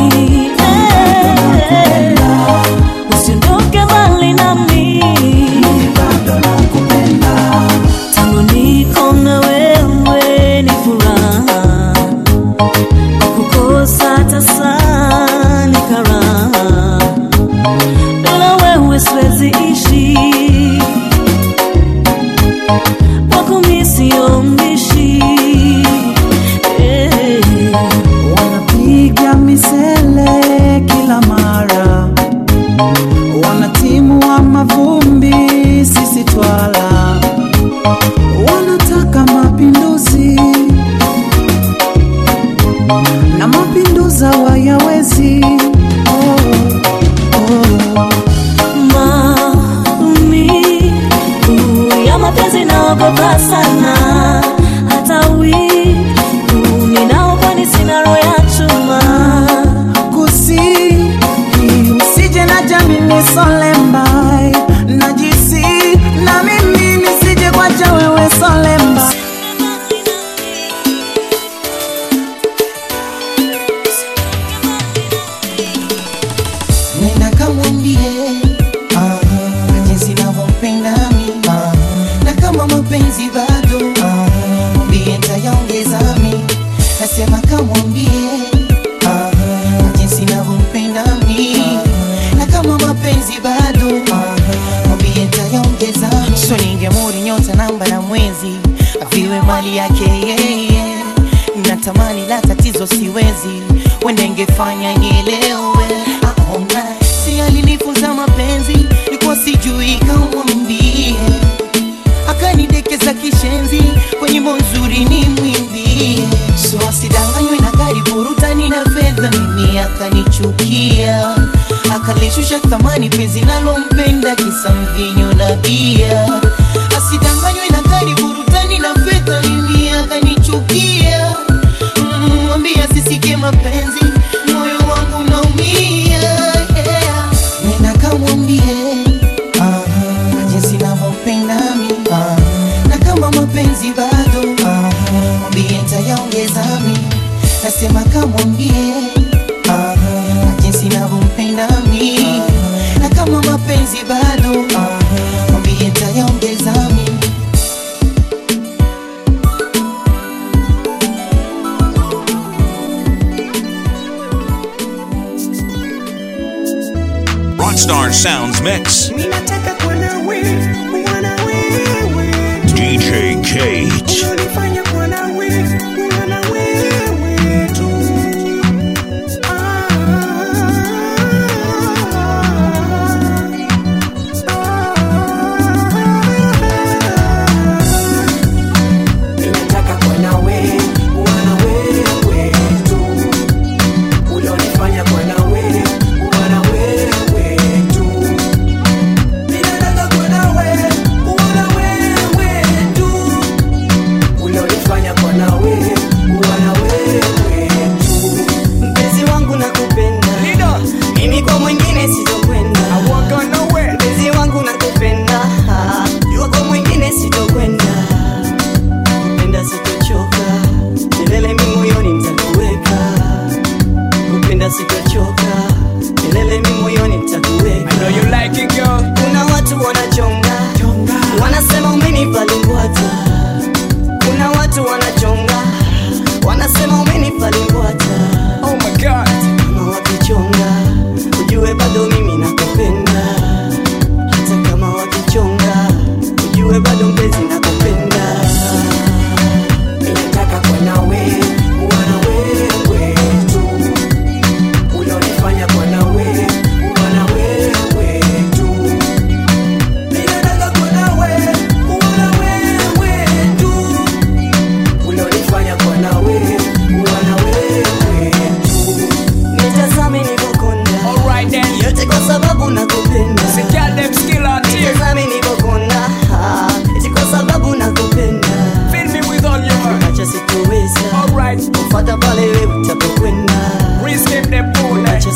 eh. usiondoke mbali nami bado nakupenda tangu niko na wewe ni furaha kukosa tasa ni karaha bila wewe siwezi ishi wako mi sio mbishi eh. wanapiga misele kila mara wanatimu wa mavumbi sisi twala wanataka mapinduzi na mapinduza wayawezi oh, oh. maumivu ya mapenzi naogopa sana hata wivu ninaokwani sina roho ya chuma kusi usije na jamini solembai najisi na mimi nisije kwacha wewe solemba nenda kamwambie ah, jinsi navyompenda mi ah, na kama mapenzi bado ah, mwambie ntayaongeza mi nasema kamwambie ah, jinsi navyompenda mi na kama mapenzi bado ah, mwambie ntayaongeza so ningemuri nyota namba na mwezi aviwe mali yake yeye natamani la tatizo siwezi wende ngefanya nielewe aona si alinifunza mapenzi likuwa sijui kamwambie akanidekeza kishenzi kwenye monzuri ni mwimbie so asidanganywe na gari burutani na fedha mimi akanichukia akalishusha thamani penzi nalompenda kisa mvinyo na bia asidanganywe na gari burutani na fedha mimi akanichukia Mm, mwambie asisikie mapenzi moyo wangu naumia yeah. nenda kamwambie ah, jinsi navyompenda mi ah, na kama mapenzi bado ah, mwambie ntayaongeza mi nasema kamwambie ah, jinsi navyompenda mi na kama mapenzi bado ah, mwambie ntayaongeza mi Rockstar Sounds Mix. DJ Kate. Ninataka kuwa na wewe, kuwa na wewe tu. Ulionifanya kuwa na wewe, kuwa na wewe tu. Ninataka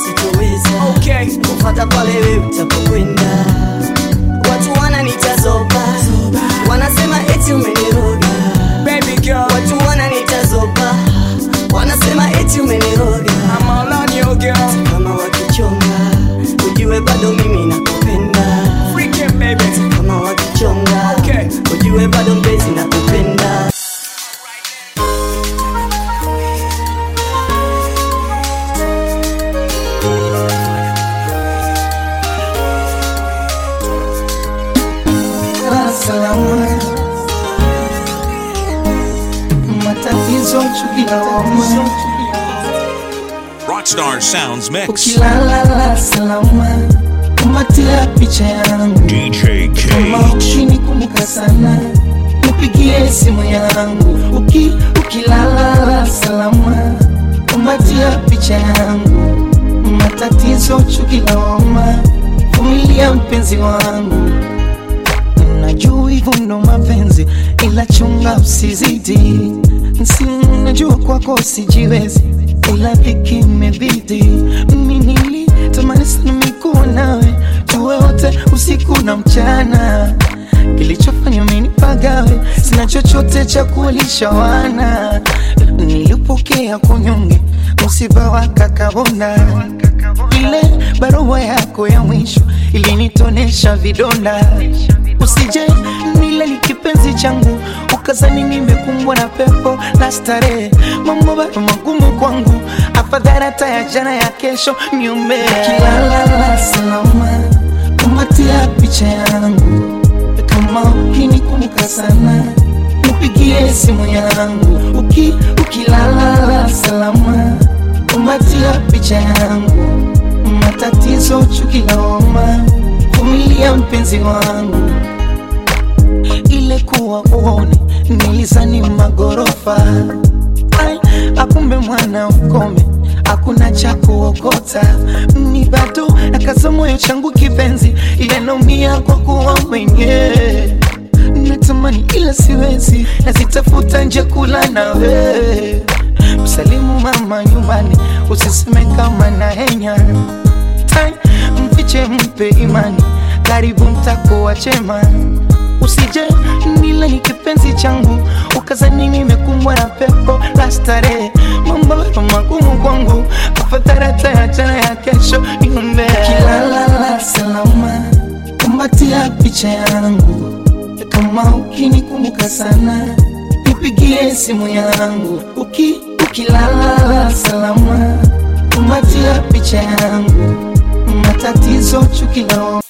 sitoweza okay. kufata pale wewe utapokwenda watu wananitazoba wanasema eti umeniroga Baby girl. watu wananitazoba wanasema eti umeniroga Hata kama wakichonga ujue bado mimi nakupenda Hata kama wakichonga ujue bado mpenzi nakupenda salama matatizo chukilawama Rockstar Sounds Mix. ukilala salama kumatia picha yangu DJ kama ukini kumbuka sana nipigie simu yangu Uki, ukilala salama kumatia picha yangu matatizo chukilawama vumilia mpenzi wangu najua hivyo ndo mapenzi ila chunga usizidi si najua kwako sijiwezi ila dhiki imebidi mimi nilitamani sana mikuwa nawe tuwe wote usiku na mchana kilichofanya mimi nipagawe sina chochote cha kuwalisha wana nilipokea kunyonge msiba wa kakabona ile barua yako ya mwisho ilinitonesha vidonda usije nile ni kipenzi changu ukazani nimekumbwa na pepo la starehe mambo bado magumu kwangu afadhali hata ya jana ya kesho niume kilala salama kumatia picha yangu kama ukinikumbuka sana nipigie simu yangu Uki, ukilala salama kumatia picha yangu matatizo chukiloma vumilia mpenzi wangu ile kuwa uone nilizani magorofa Ai, akumbe mwana ukome hakuna cha kuokota ni bado nakaza moyo changu kipenzi ile naumia kwa kuwa mwenyewe natamani ila siwezi nazitafuta nje kula nawe msalimu mama nyumbani usiseme kama na henya Tai, mfiche mpe imani karibu mtakuwa chema usije nila ni kipenzi changu ukazani nimekumbwa na pepo la starehe mambo bado magumu kwangu afadhali hata ya jana ya kesho niombe kilala salama kumbatia picha yangu kama ukinikumbuka sana nipigie simu yangu Uki, ukilala salama kumbatia picha yangu matatizo chukilao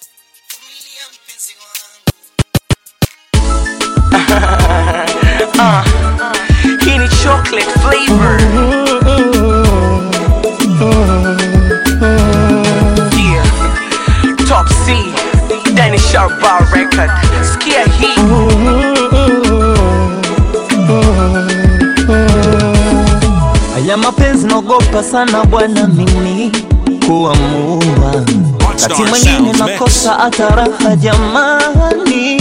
uh, hii ni chocolate flavor yeah. top c Danny Sharp Bar record skia hii Haya mapenzi naogopa sana bwana mimi kuamua, wakati mwingine nakosa hata raha jamani,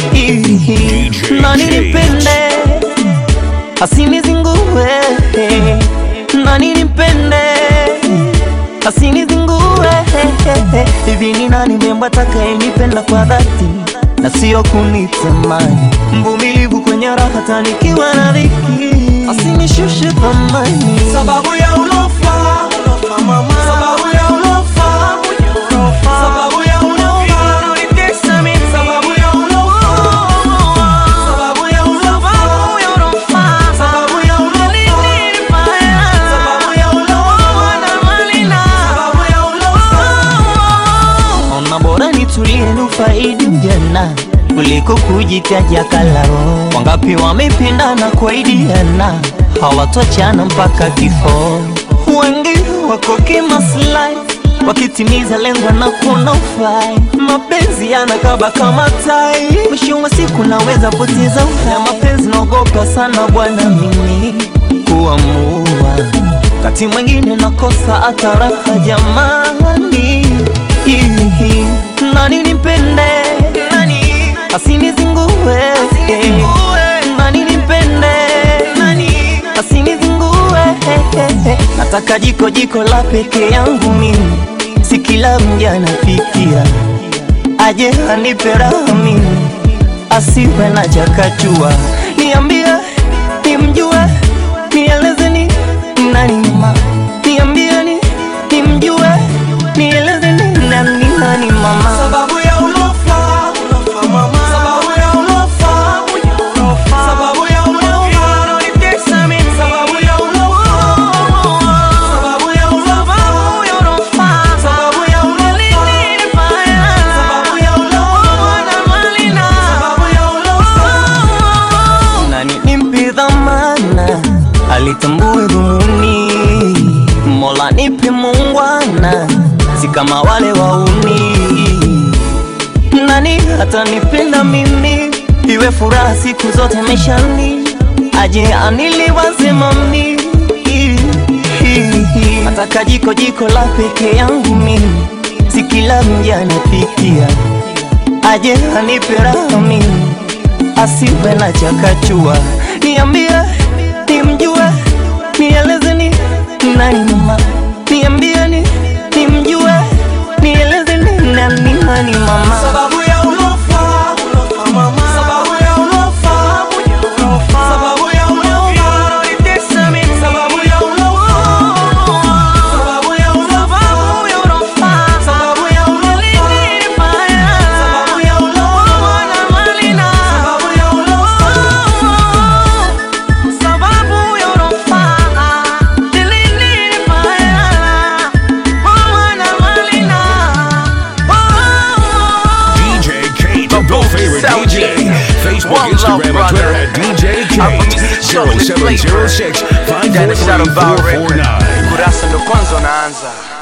nani nipende asinizingue, nani nipende asinizingue, hivi ni nani mwemba atakayenipenda kwa dhati na sio kunitamani, mvumilivu kwenye raha tanikiwa na dhiki, asinishushe thamani sababu ya ulofa sababu ya ulofa sababu ya ulofa unanitesa mimi sababu ya ulofa sababu ya ulofa sababu ya ulofa sababu ya ulofa sababu ya ulofa ona bora nitulie nufaidi ujana kuliko kujitaja kalao. Wangapi wamependana kuaidiana hawatochana mpaka kifo. Wengi wako kimaslahi wakitimiza lengo na kuna ufai. Mapenzi yanakaba kama tai, mwisho wa siku naweza poteza uhai. Mapenzi naogopa sana bwana mimi kuamua, wakati mwingine nakosa hata raha jamani. Hihi, nani nipende nani asinizingue nani nipende nani asinizingue nataka jiko jiko la peke yangu mimi, si kila mja nafikia, aje anipe raha mimi, asiwe na chakachua, niambie nimjue, nieleze ni nani mama, niambie ni nimjue, nieleze ni nani nani mama, sababu ya ulofa ulofa mama sababu ya ulofa ulofa sababu ya ulofa unanitesa mimi sababu ya ulofa sababu ya ulofa ulofa sababu ya ulofa sababu ya ulofa na malina sababu ya ulofa nani nimpe dhamana, alitambue dhumuni, Mola nipe muungwana, si kama wale wauni. Nani atanipenda mimi, iwe furaha siku zote maishani, aje aniliwaze mami, nataka jiko jiko la peke yangu mimi, si kila mja anapikia, aje anipe raha mimi asiwe na chakachua, niambie nimjue, nieleze ni nani mama, niambie ni nimjue, nieleze ni nani nani mama, sababu ya ulofa ulofa mama sababu ya ulofa ulofa sababu ya ulofa unanitesa mimi sababu ya ulofa sababu ya ulofa ulofa sababu ya ulofa sababu ya ulofa na malina sababu ya ulofa sababu ya ulofa nilinifanya mama na malina DJ Kate, your favorite DJ. Facebook, Instagram, and Twitter at DJ Kate. 0706 543 449. kurasa ndo kwanza unaanza